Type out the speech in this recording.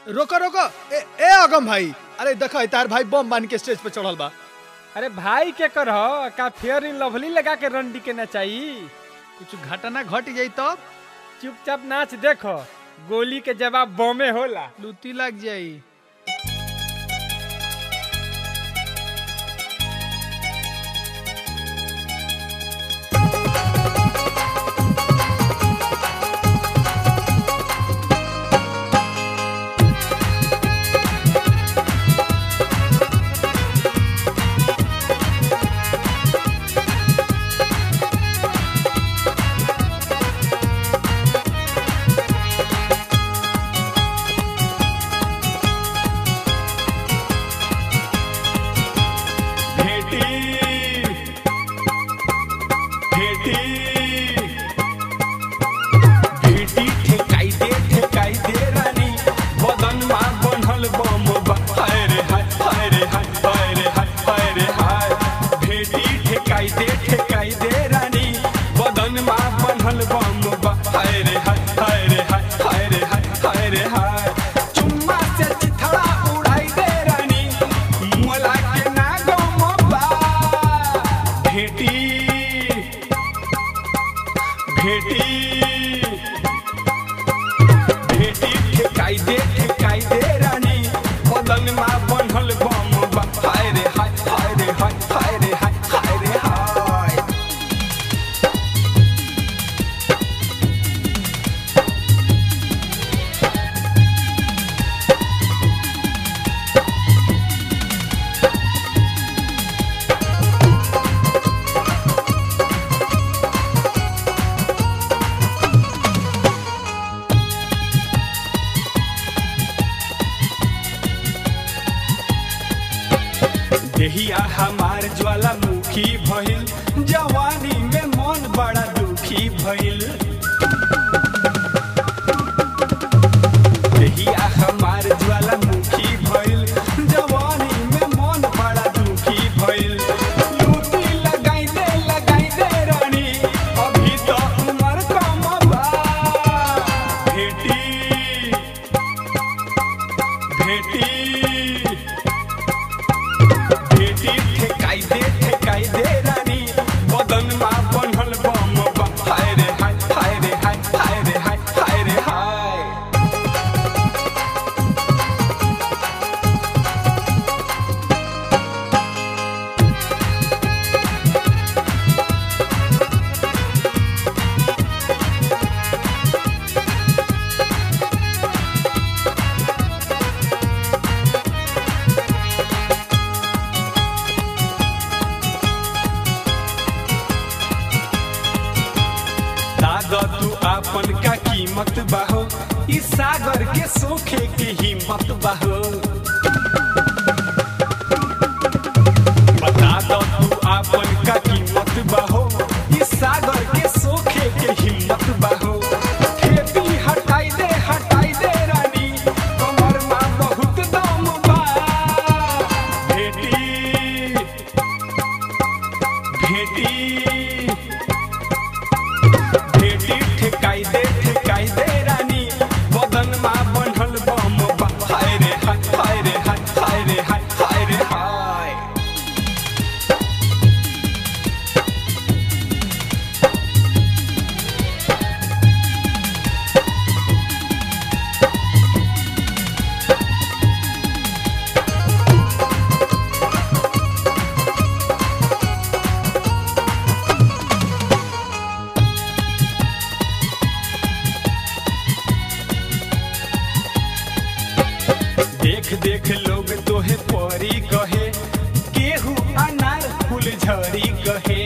रोको रोको ए ए अगम भाई अरे देखो तार भाई बम बांध के स्टेज पे चढ़ल बा अरे भाई के कर का फेयर इन लवली लगा के रंडी के नचाई कुछ घटना घट जाई तब चुपचाप नाच देखो गोली के जवाब बमे होला लूटी लग जाई भेटी भेटी भेटी ठेकाई दे ठेकाई दे रानी बदन मा बनल बम बा हाय रे हाय हाय रे हाय हाय रे हाय हाय रे हाय भेटी ठेकाई दे ठेकाई दे रानी बदन मा बनल बम बा हाय रे हाय हाय रे हाय हाय रे हाय हाय रे हाय चुम्मा से चिथड़ा उड़ाई दे रानी मोला के ना गम बा भेटी भेटी भेटी ठेकाई दे ठेकाई दे रानी बदन मा बनल बम बा हाय रे हाय हाय रे हाय हाय रे हाय हाय रे हाय देहिया हमार ज्वालामुखी भइल जवानी में मन बड़ा दुखी भइल देहिया हमार ज्वालामुखी भइल जवानी में मन बड़ा दुखी भइल लूटी लगाई दे लगाई दे रानी अभी तो उम्र कम बा भेटी भेटी भेटी ठेकाई दे ठेकाई दे रानी बदन मा बनल बम बा हाय रे हाय हाय रे हाय हाय रे हाय हाय रे हाय दादा तू आपन का कीमत बाहो इस सागर के सोखे के हिम्मत बाहो बता दो तू आपन का कीमत बाहो इस सागर के सोखे के हिम्मत बाहो खेती हटाई दे हटाई दे रानी कमर मा बहुत दम बा भेटी भेटी भेटी ठेकाई दे ठेकाई दे रानी बदन मा बनल बम बा हाय रे हाय हाय रे हाय हाय रे हाय हाय रे हाय देख देख लोग तोहे परी कहे केहू अनार फूल झड़ी कहे